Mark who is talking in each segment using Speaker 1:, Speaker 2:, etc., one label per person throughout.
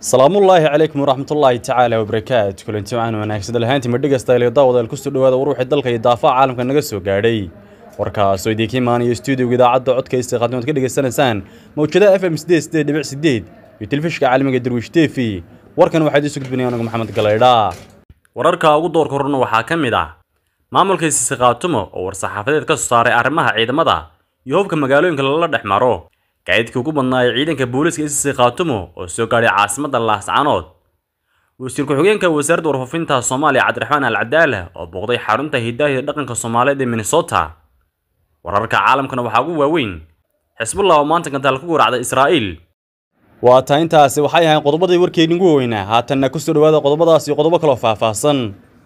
Speaker 1: salaamullaahi calaykum waraxmatullaahi tacaala wabarakaatu kulanti waxaan wanaagsan lahaantii madhigastayl daawadael kusoo dhawaada waruuxii dalka iyo daafaha caalamka naga soo gaadhay warkaasoo idiinka imaanaya stuudiyoga idaacadda codkaysta qaadimood ka dhegaysanaysaan mawjadaha f m sideed sideed dhibic sideed iyo telefishka caalamiga darwiish tefi warkan waxaa idiin soo gudbinaya anagu maxamed galaydha wararka ugu doorka horna waxaa ka mid ah maamulka siisi khaatumo oo war-saxaafadeed ka soo saaray arrimaha ciidamada iyo hubka magaalooyinka lala dhex maro gaadiidkii ugu badnaayay ciidanka booliiska isisi khaatumo oo soo gaadhay caasimadda laascanood wasiir ku-xigeenka wasaaradda warfaafinta soomaaliya cabdiraxmaan al cadaala oo booqday xarunta hidaahida dhaqanka soomaaliyeed ee minnesota wararka caalamkana waxaa ugu waaweyn xisbullah oo maanta gantaal ku guracday israa'iil waa taa intaasi waxay ahayn qodobadii warkeeni ugu weynaa haatanna ku soo dhawaada qodobadaas iyo qodobo kaloo faahfaahsan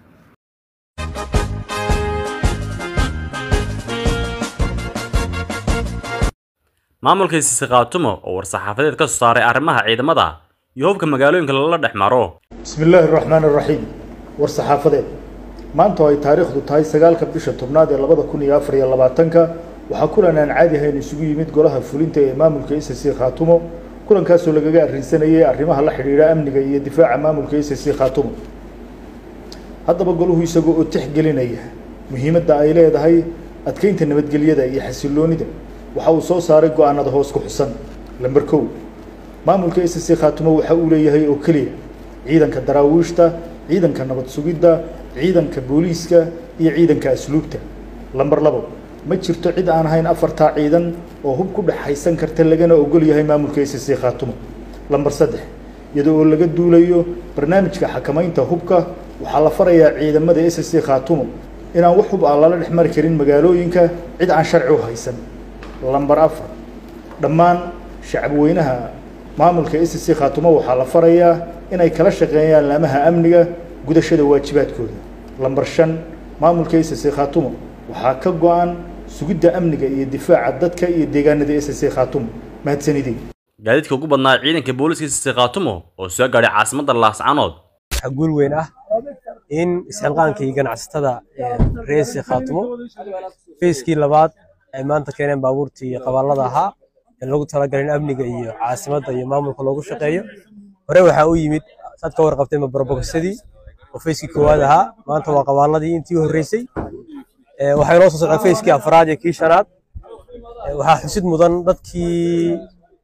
Speaker 1: maamulka siisi khaatumo oo war-saxaafadeed ka soo saaray arrimaha ciidamada iyo hubka magaalooyinka lala dhex maro
Speaker 2: bismi illaahi araxmaan araxiim war saxaafadeed maanta oo ay taariikhdu tahay sagaalka bisha tobnaad ee labada kun iyo afar iyo labaatanka waxaa kulan aan caadi ahayn isugu yimid golaha fulinta ee maamulka sc khaatumo kulankaasoo lagaga arrinsanayay arrimaha la xidhiidha amniga iyo difaaca maamulka sc khaatumo haddaba golahu isagoo oo tixgelinaya muhiimadda ay leedahay adkeynta nabadgelyada iyo xasiloonida waxa uu soo saaray go-aanada hoos ku xusan lamber kow maamulka sc khaatumo waxa uu leeyahay oo keliya ciidanka daraawiishta ciidanka nabad sugidda ciidanka booliiska iyo ciidanka asluubta lamber labo ma jirto cid aan ahayn afartaa ciidan oo hub ku dhexaysan karta lagana ogol yahay maamulka sc khaatumo lamber saddex iyada oo laga duulayo barnaamijka xakamaynta hubka waxaa la farayaa ciidamada sc khaatumo inaan wax hub aan lala dhex mari karin magaalooyinka cid aan sharci u haysan lamber afar dhammaan shacabweynaha maamulka sc khaatumo waxaa la farayaa inay kala shaqeeyaan laamaha amniga gudashada waajibaadkooda lamber shan maamulka sc khaatumo waxaa ka go-an sugidda amniga iyo difaaca dadka iyo deegaanada sc khaatumo mahadsanidey
Speaker 1: gaadiidka ugu badnaa ciidanka booliiska siisi khaatumo oo soo gaadhay caasimadda laascanood
Speaker 3: waxaa guul weyn ah in isxilqaankii ganacsatada reesi khaatumo feyskii labaad ay maanta keeneen baabuurtii qabaallada ahaa ee lagu talagalay in amniga iyo caasimadda iyo maamulka loogu shaqeeyo hore waxaa u yimid saad ka warqabtay mabarbogosadii oo feyskii koowaad ahaa maanta waa qabaalladii intii horreysay waxaa inoo soo socdaa feyskii afraad iyo kii shanaad waxaa xusid mudan dadkii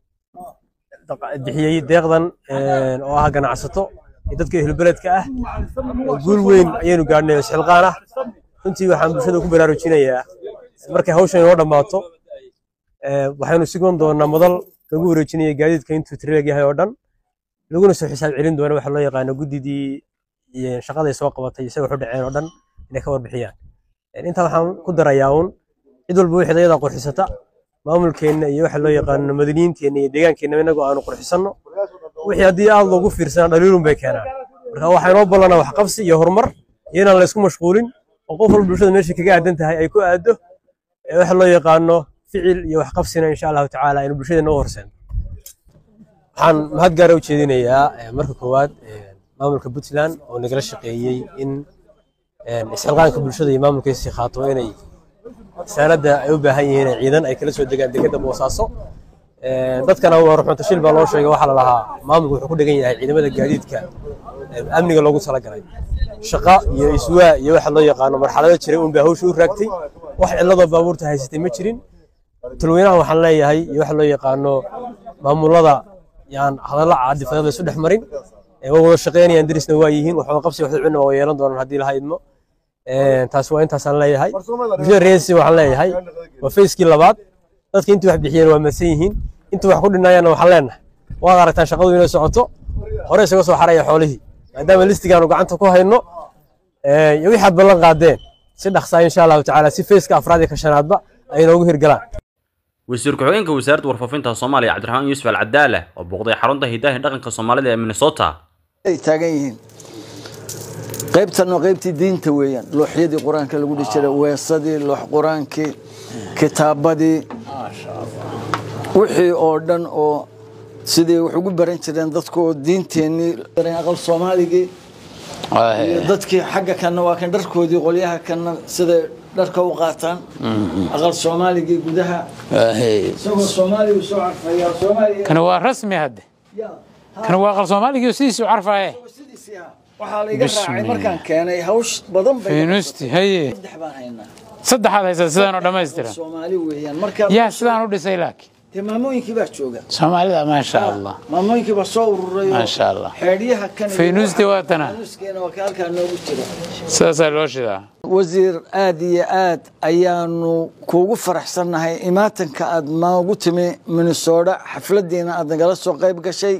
Speaker 3: bixiyey deeqdan oo ah ganacsato iyo dadka ehlbeledka ah guul weyn ayaynu gaadhnay isxilqaan ah runtii waxaan bulshada ku baraarujinayaa markay hawshan inoo dhammaato waxaynu sigon doonaa madal lagu wareejinaya gaadiidka intuu tirileg yahay oo dhan laguna soo xisaab celin doona waxa loo yaqaano guddidii shaqaday soo qabatay isaga waxu dhaceen oo dhan inay ka warbixiyaan intaa waxaan ku darayaa uun cid walba wixii ayadaa qurxisata maamulkeenna iyo waxa loo yaqaano madaniyiinteenna iyo deegaankeenna inagoo aanu qurxisanno wixii haddii aad loogu fiirsana dhaliilun bay keenaan marka waxaa inoo ballanaa waxqabsi iyo horumar iyo inaan la isku mashquulin oo qof walba bulshada meesha kaga aadan tahay ay ku aado waxa loo yaqaano ficil iyo waxqabsina insha allahu tacaala aynu bulshadeena u horseeno waxaan mahad gaara u jeedinayaa marka koowaad maamulka puntland oo nagala shaqeeyey in isxilqaanka bulshada iyo maamulka isi khaato inay saanada ay u baahan yihiin ciidan ay kala soo degaan degada boosaaso dadkana waa ruxunta shil baa loo sheegay waxaa la lahaa maamulku wuxuu ku dhegan yahay ciidamada gaadiidka amniga loogu talagalay shaqa iyo iswaa iyo waxa loo yaqaano marxalado jiray uun baa hawsha u raagtay wax cilladoo baabuurta haysatay ma jirin talweynaha waxaan leeyahay iyo waxa loo yaqaano maamulada yaan hadalla caadifadada isu dhex marin way wada shaqeynayaan darisna waa yihiin waxba qabsi waxda cunna waa yeelan doonaan haddii laha idmo taas waa intaasaan leeyahay bulshada reesi waxaan leeyahay waa feyskii labaad dadka intii wax bixiyeen waa madsan yihiin intii wax ku dhinaayana waxaan leenahay waad aragtaan shaqadu inay socoto hore isaga soo xaraya xoolihii maadaama listigaanu gacanta ku hayno iyo wixaad ballan qaadeen si dhaqsaa insha allahu tacaala si feyska afraad iyo ka shanaadba ay inoogu hirgalaan
Speaker 1: wasiir ku-xigeenka wasaaradda warfaafinta soomaaliya cabdiraxmaan yuusuf al cadaala oo booqday xarunta hidaahii dhaqanka soomaalida ee minnesota
Speaker 4: ay taagan yihiin qaybtan waa qaybtii diinta weeyaan looxyadii qur-aanka lagu dhihi jiray weesadii loox qur-aankii kitaabadii wixii oo dhan oo sidii wax ugu baran jireen dadku oo diinteennii aqal soomaaligii iyo dadkii xagga kanna waa kan dharkoodii qolyaha kanna siday dharka u qaataan aqal soomaaligii gudaha isagoo soomaaliya soo carfayaa soomaaliya
Speaker 5: kana waa rasmi hadde kan waa aqal soomaaligii sidiisuu carfaaye
Speaker 4: sidiisii ah waxaa la iga raacay markaan keenay hawsh badan bay
Speaker 5: faynuusti haye
Speaker 4: saddex baan haynaa
Speaker 5: saddexaad haysaa sidaan oo dhammaystiran
Speaker 4: soomaali weeyaan marka
Speaker 5: yaa sidaan u dhisay laakiin
Speaker 4: dee maamooyinkii baa jooga
Speaker 5: soomaalida maasha allah
Speaker 4: maamooyinkii baa soo ururay oo
Speaker 5: Maasha Allah.
Speaker 4: xeedhiyaha kan iyo
Speaker 5: Faynuusti
Speaker 4: waxa-
Speaker 5: waa tana.
Speaker 4: faynuustiina waa ka halkaa noogu jira
Speaker 5: sidaasaa loo shidaa
Speaker 4: wasiir aad iyo aad ayaanu kuugu faraxsannahay imaatanka aad noogu timi minnesota xafladiina aad nagala soo qayb gashay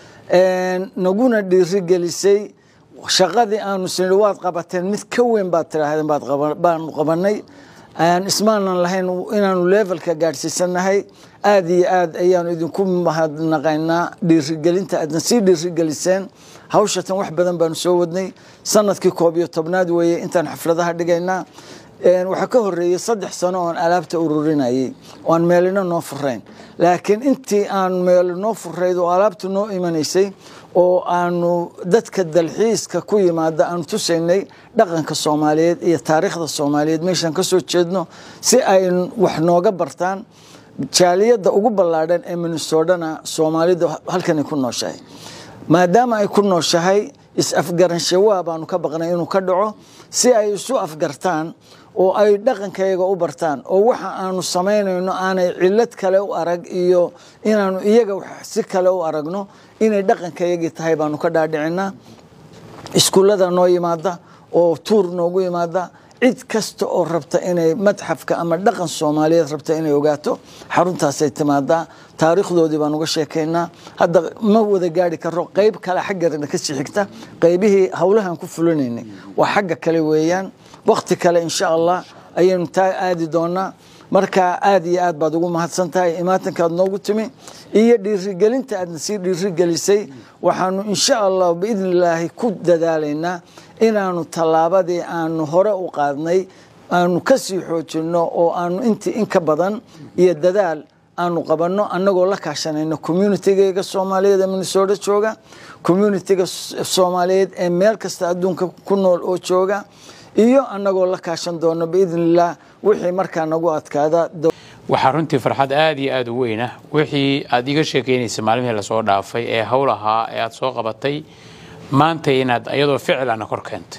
Speaker 4: een, naguna dhiirigelisay shaqadii aanu sinidhi waad qabateen mid ka weyn baad tidhaahdeen baad qaba- baanu qabanay aan ismaanan lahayn inaanu levelka gaadhsiisanahay aad iyo aad ayaanu idinku mahadnaqaynaa dhiirigelinta aadna sii dhiirigeliseen hawshatan wax badan baanu soo wadnay sanadkii koob iyo tobnaad weeye intaan xafladaha dhigaynaa Een, waxaa ka horeeyey saddex sano oon alaabta ururinayay oo aan meelina noo furayn laakiin intii aan meel noo furayd oo alaabta noo imanaysay oo aanu dadka dalxiiska ku yimaada aanu tusaynay dhaqanka soomaaliyeed iyo taariikhda soomaaliyeed meeshaan kasoo jeedno si ay wax nooga bartaan jaaliyadda ugu ballaadhan ee minnesotana soomaalida halkanay ku nooshahay maadaama ay ku nooshahay is-afgaranshawa baanu ka baqnay inuu ka dhaco si ay isu afgartaan oo ay dhaqankayaga u bartaan oo waxa aanu samaynayno aanay cilad kale u arag iyo inaanu iyaga wax si kale u aragno inay dhaqankayagii tahay baanu ka dhaadhicinaa iskuullada noo yimaada oo tuur noogu yimaada cid kasta oo rabta inay madxafka ama dhaqan soomaaliyeed rabta inay ogaato xaruntaasay timaadaa taariikhdoodii baan uga sheekaynaa hadda ma wada gaari karo qayb kale xaggeena kasii xigta qaybihii howlahan ku fulinaynay waa xagga kale weeyaan wakti kale insha allah ayaynu taa aadi doonaa marka aad iyo aad baad ugu mahadsan tahay imaatankaad noogu timi iyo dhiirigelinta aadna sii dhiirigelisay waxaanu insha allah biidni illaahi ku dadaalaynaa inaanu tallaabadii aanu hore u qaadnay aanu kasii xoojinno oo aanu intii in ka badan iyo dadaal aanu qabanno annagoo la kaashanayno communitygayga soomaaliyeed ee minnesota jooga communitiga soomaaliyeed ee meel kasta adduunka ku nool oo jooga iyo annagoo la kaashan doono biidni illah wixii markaa nagu adkaada
Speaker 5: waxaa runtii farxad aad iyo aad u weyn ah wixii aad iga sheekeynaysa maalmihii lasoo dhaafay ee howl ahaa ee aad soo qabatay maanta inaad ayadoo ficilana kor keentay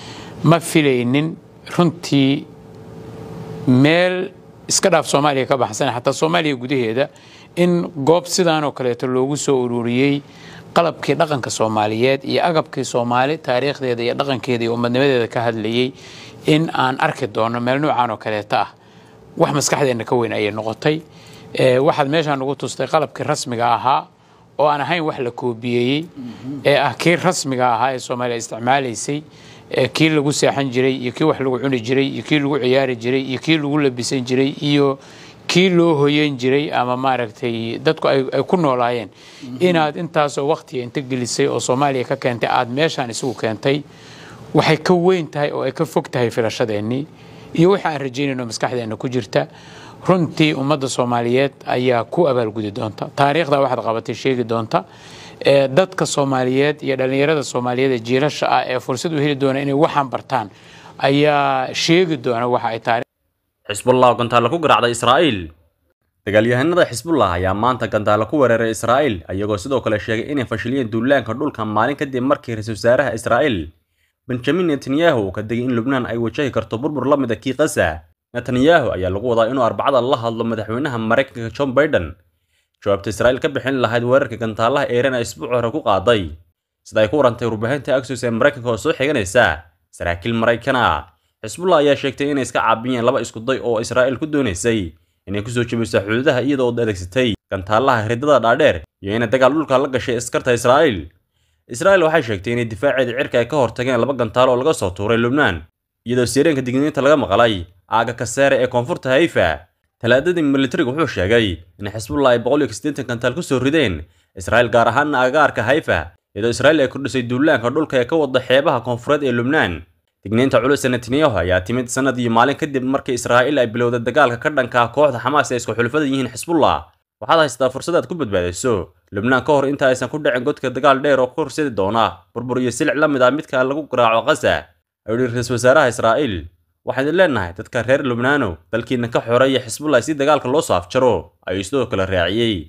Speaker 5: ma filaynin runtii meel iska dhaaf soomaaliya ka baxsan xataa soomaaliya gudaheeda in goob sidaan oo kaleeto loogu soo ururiyey qalabkii dhaqanka soomaaliyeed iyo agabkii soomaali taariikhdeeda iyo dhaqankeeda iyo umadnimadeeda ka hadlayey in aan arki doono meel noocaan oo kaleeto ah wax maskaxdeenna ka weyn ayay noqotay waxaad meeshaan ugu tustay qalabkii rasmiga ahaa oo aan ahayn wax la koobiyeeyey ee ah kii rasmiga ahaa ee soomaaliya isticmaalaysay kii lagu seexan jiray iyo kii wax lagu cuni jiray iyo kii lagu ciyaari jiray iyo kii lagu labisan jiray iyo kii loo hoyan jiray ama maaragtay dadku ay ku noolaayeen inaad intaasoo waktiga inta gelisay oo soomaaliya ka keentay aad meeshaan isugu keentay waxay ka weyn tahay oo ay ka fog tahay filashadeennii iyo waxa aan rajaynayno maskaxdeenna ku jirta runtii ummadda soomaaliyeed ayaa ku abaalgudi doonta taariikhda waxaad qabatay sheegi doonta dadka soomaaliyeed iyo dhallinyarada soomaaliyeed ee jiilasha ah ee fursad u heli doona inay waxaan bartaan ayaa sheegi doona waxa ay taariikh
Speaker 1: xisbullah oo gantaalo ku garaacday israa'iil dagaalyahanada xisbullah ayaa maanta gantaalo ku weeraray israa'iil ayagoo sidoo kale sheegay inay fashiliyeen duulaanka dhulka maalin kadib markii ra-iisul wasaaraha israa'iil benjamin netanyahu uu ka degay in lubnaan ay wajahi karto burbur la mida kii qasa netanyahu ayaa lagu wadaa inuu arbacada la hadlo madaxweynaha maraykanka john biden jawaabta israa'iil ka bixin lahayd weerarka gantaalaha eeran ee isbuuc hore ku qaaday sida ay ku warantay warbaahinta axos ee maraykanka oo soo xiganaysa saraakiil maraykana xisbullah ayaa sheegtay inay iska caabiyeen laba iskuday oo israa'iil ku doonaysay inay kusoo jebiso xuduudaha iyadoo adeegsatay gantaalaha ridada dhaadheer iyo inay dagaal dhulka la gashay askarta israa'iil israa'iil waxay sheegtay inay difaaceeda cirka ay ka hortageen laba gantaalo oo laga soo tuuray lubnaan iyadoo sireenka digniinta laga maqlay aaga kaseere ee koonfurta hayfa talaadadii militariga wuxuu sheegay in xisbullah ay boqol iyo siddeetan gantaal ku soo rideen israa'iil gaar ahaana agagaarka hayfa iyadoo israa'iil ay kordhisay duulaanka dhulka ee ka wada xeebaha koonfureed ee lubnaan digniinta culus ee netanyahu ayaa timid sanad iyo maalin kadib markii israa'iil ay bilowday dagaalka ka dhanka ah kooxda xamaas ee isku xulfada yihiin xisbullah waxaad haystaa fursad aad ku badbaadayso lubnaan ka hor inta aysan ku dhicin godka dagaal dheer oo ku horsedi doona burbur iyo silic la mid ah midka lagu garaaco qasa ayuu yidhi ra-iisul wasaaraha israa'iil waxaan idin leenahay dadka reer lubnaano dalkiina ka xoreeya xisbullah si dagaalka loo soo afjaro ayuu sidoo kale raaciyey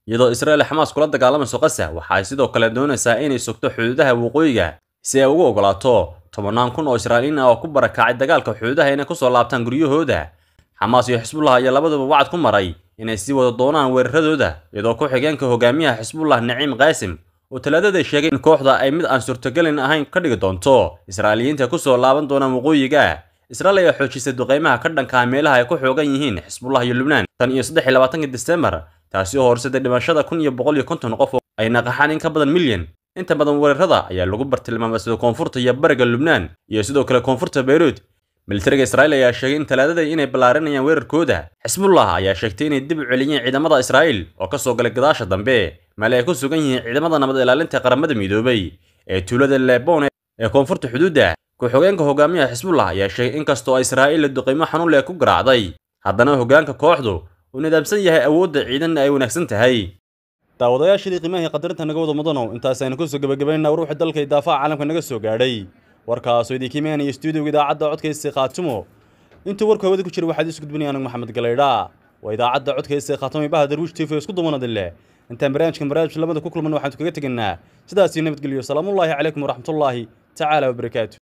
Speaker 1: iyadoo israel xamaas kula dagaalamayso qasa waxa ay sidoo kale doonaysaa inay sugto xuduudaha waqooyiga si ay ugu ogolaato tobannaan kun oo israa'iiliin ah oo ku barakacay dagaalka xuduudaha inay kusoo laabtaan guryahooda xamaas iyo xisbullah ayaa labaduba wacad ku maray inay sii wada doonaan weeraradooda iyadoo ku-xigeenka hogaamiyaha xisbullah naciim qaasim oo talaadada sheegay in kooxda ay mid aan suurtagelin ahayn ka dhigi doonto israa'iiliyiinta kusoo laaban doonaan waqooyiga israel ayaa xoojisay duqeymaha ka dhanka ah meelaha ay ku xoogan yihiin xisbullah iyo lubnaan tan iyo saddex iyo labaatanka disembar taasi oo horseday dhimashada kun iyo boqol iyo konton qof oo ay naqaxaan in ka badan milyan inta badan weerarada ayaa lagu bartilmaamay sida koonfurta iyo bariga lubnaan iyo sidoo kale koonfurta beyruud militariga israa'iil ayaa sheegay in talaadada inay ballaarinayaan weerarkooda xisbullah ayaa sheegtay inay dib u celiyeen ciidamada israa'iil oo ka soo galay gadaasha dambe meel ay ku sugan yihiin ciidamada nabad ilaalinta qaramada midoobay ee tuulada lebon ee koonfurta xuduudda ku-xogeenka hogaamiyaha xisbullah ayaa sheegay in kastoo israa'iil la duqeymo xanuun leh ku garaacday haddana hoggaanka kooxdu uu nidaamsan yahay awoodda ciidanna ay wanaagsan tahay daawadayaashii qiimaha qadarinta naga wada mudanow intaasaynu kusoo gabagabaynaa ruuxi dalka iyo daafaha caalamka naga soo gaadhay warkaasoo idinka imaanaya stuudiyoga idaacadda codkaysa khaatumo intuu warku hawada ku jira waxaad isu gudbinaya anigu maxamed galaydha waa idaacadda codkaysa khaatumo ibaha darwiish tv isku dumanadin leh intaan barnaamijkan barnaamij lamada ku kulman waxaan kaga tegaynaa sidaasii nabadgelyo salaamullaahi calaykum waraxmatullaahi tacaala wabarakaatu